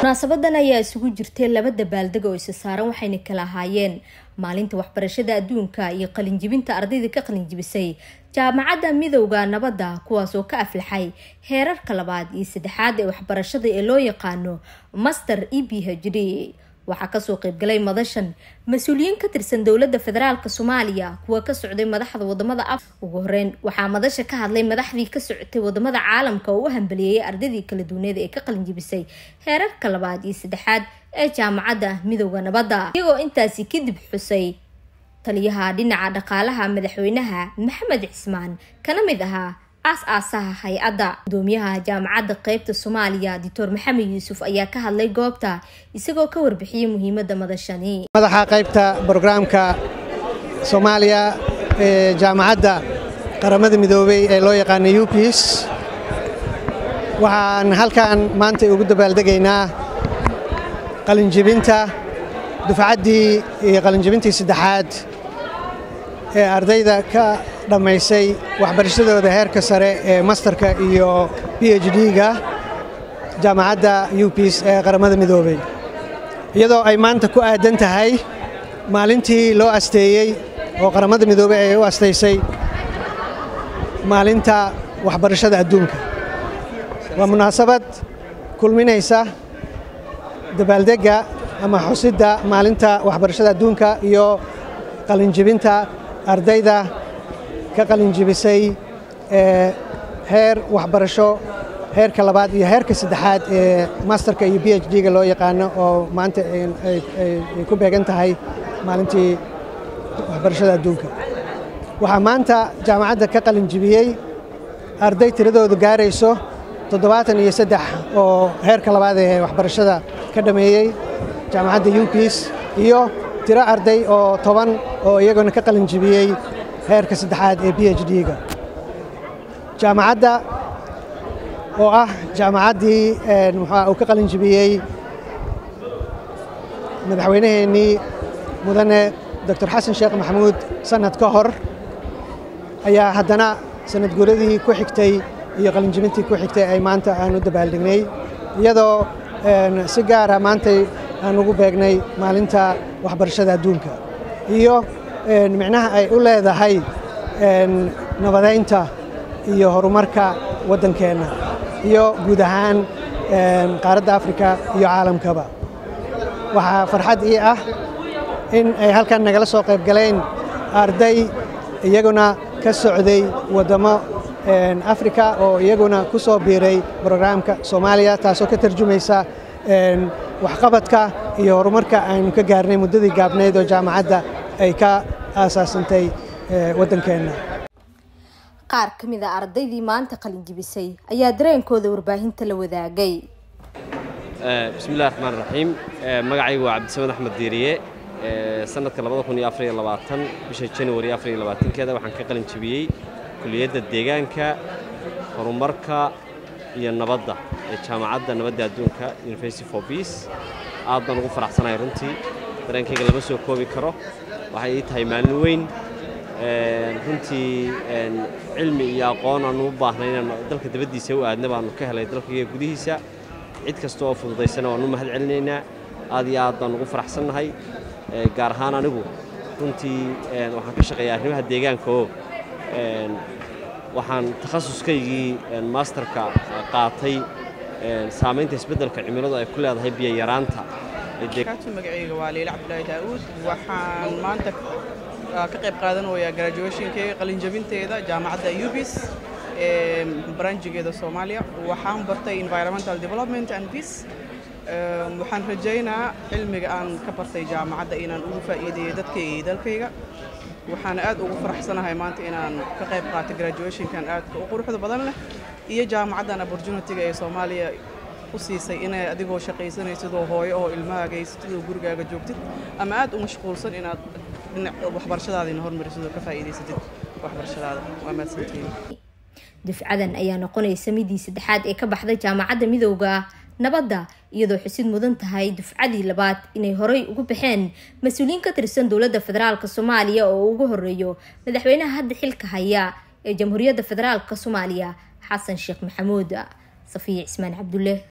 munaasabadan ayaa isugu jirtay laba dabaaldeg oo isa saaran waxayna kala ahaayeen maalinta waxbarashada adduunka iyo qalinjibinta ardayda ka qalinjibisay jaamacadda midowda nabadda kuwaas oo ka aflaxay heerarka labaad iyo saddexaad ee waxbarashada ee loo yaqaano master e b h d waxaa kasoo qeybgalay madashan mas-uuliyiin ka tirsan dowladda federaalk soomaaliya kuwa ka socday madaxda wadamada af ugu horeyn waxaa madasha ka hadlay madaxdii ka socotay wadamada caalamka oo u hambaliyeeyay ardaydii kala duwaneed ee ka qalinjibisay heerarka labaad iyo saddexaad ee jaamacadda midowda nabadda iyagoo intaasi kadib xusay taliyaha dhinaca dhaqaalaha madaxweynaha maxamed cismaan kana mid ahaa aas-aasaha hay-adda gudoomiyaha jaamacadda qeybta soomaaliya doctor maxamed yuusuf ayaa ka hadlay goobta isagoo ka warbixiyay muhiimadda madashani madaxa qaybta brograamka soomaaliya ee jaamacadda qaramada midoobey ee loo yaqaana upis waxaan halkan maanta ugu dabaaldegaynaa qalinjibinta dufcaddii iyo qalinjibintii saddexaad ee ardayda ka dhammaysay waxbarashadooda heerka sare ee masterka iyo b h d-ga jaamacadda upis ee qaramada midoobey iyadoo ay maanta ku aadan tahay maalintii loo asteeyey oo qaramada midoobey ay u astaysay maalinta waxbarashada adduunka waa munaasabad kulminaysa dabaaldegga ama xusidda maalinta waxbarashada adduunka iyo qalinjibinta ardayda ka qalinjibisay ee heer waxbarasho heerka labaad iyo heerka saddexaad ee masterka iyo b h d-ga loo yaqaano oo maanta ay ku beegan tahay maalintii waxbarashada adduunka waxaa maanta jaamacadda ka qalinjibiyey arday tiradoodu gaarayso toddobaatan iyo saddex oo heerka labaad ee waxbarashada ka dhammeeyey jaamacadda upis iyo tiro arday oo toban oo iyaguna ka qalinjibiyey heerka saddexaad ee b h d-ga jaamacadda oo ah jaamacaddii muxua uu ka qalinjibiyey madaxweynaheennii mudane doctor xasan sheekh maxamuud sannad ka hor ayaa haddana sanad guuradii ku xigtay iyo qalinjibintii ku xigtay ay maanta aan u dabaaldegnay iyadoo si gaara maantay aan ugu beegnay maalinta waxbarashada adduunka iyo micnaha ay u leedahay nabadaynta iyo horumarka waddankeenna iyo guud ahaan qaaradda afrika iyo caalamkaba waxaa farxad ii ah in ay halkan nagala soo qayb galeen arday iyaguna ka socday waddamo afrika oo iyaguna ku soo biiray brograamka soomaaliya taasoo ka tarjumaysa waxqabadka iyo horumarka aynu ka gaarnay muddadii gaabnayd oo jaamacadda ay ka aasaasantay waddankeenna qaar ka mid a ardaydii maanta qalinjibisay ayaa dareenkooda warbaahinta la wadaagay bismillahi raxmaan raxiim magacaygu waa cabdisamed axmed diiriye sanadka bisha januari keeda waxaan ka qalin jibiyey kuliyadda deegaanka horumarka iyo nabadda ee jaamacadda nabadda adduunka university for peace aad baan ugu faraxsanahay runtii dareenkayga lama soo koobi karo waxay ii tahay maalin weyn runtii cilmi iyo aqoon aanu u baahnay inaan dalka dabaddiisa u aadna baanu ka helay dalkaiyo gudihiisa cid kasta oo fududaysana waanu mahad celinaynaa aad iyo aad baan ugu faraxsannahay gaar ahaan anigu runtii waxaan ka shaqeeyaa arrimaha deegaanka oo waxaan takhasuskaygii maasterka qaatay saamaynta isbeddelka cimiladu ay ku leedahay biyo yaraanta magacayga waa liila cabdulaahi daa'uud waxaan maanta ka qayb qaadanayaa graduationkeyga qalinjabinteeda jaamacadda ubis ee baranjigeeda soomaaliya waxaan bartay environmental development and peace waxaan rajaynaa cilmiga aan ka bartay jaamacadda inaan ugu faa'iideeyo dadkayga iyo dalkayga waxaan aad ugu faraxsanahay maanta inaan ka qayb qaato graduationkan aadka u quruxda badan leh iyo jaamacaddan opportunity-ga ee soomaaliya u siisay inay adigoo shaqaysanaysid oo hooyo oo ilmahaaga haysatid oo gurigaaga joogtid ama aad u mashquulsan inaad dhinac waxbarashadaadina hormarisid oo ka faa'iidaysatid waxbarashadaada waa mahadsantihiin dufcadan ayaa noqonaysa midii saddexaad ee ka baxday jaamacadda midowda nabadda iyadoo xusid mudan tahay dufcadii labaad inay horey ugu baxeen mas-uuliyiin ka tirsan dowladda federaalk soomaaliya oo ugu horeeyo madaxweynaha hadda xilka haya ee jamhuuriyadda federaalk soomaaliya xasan sheekh maxamuud safiya cismaan cabdulle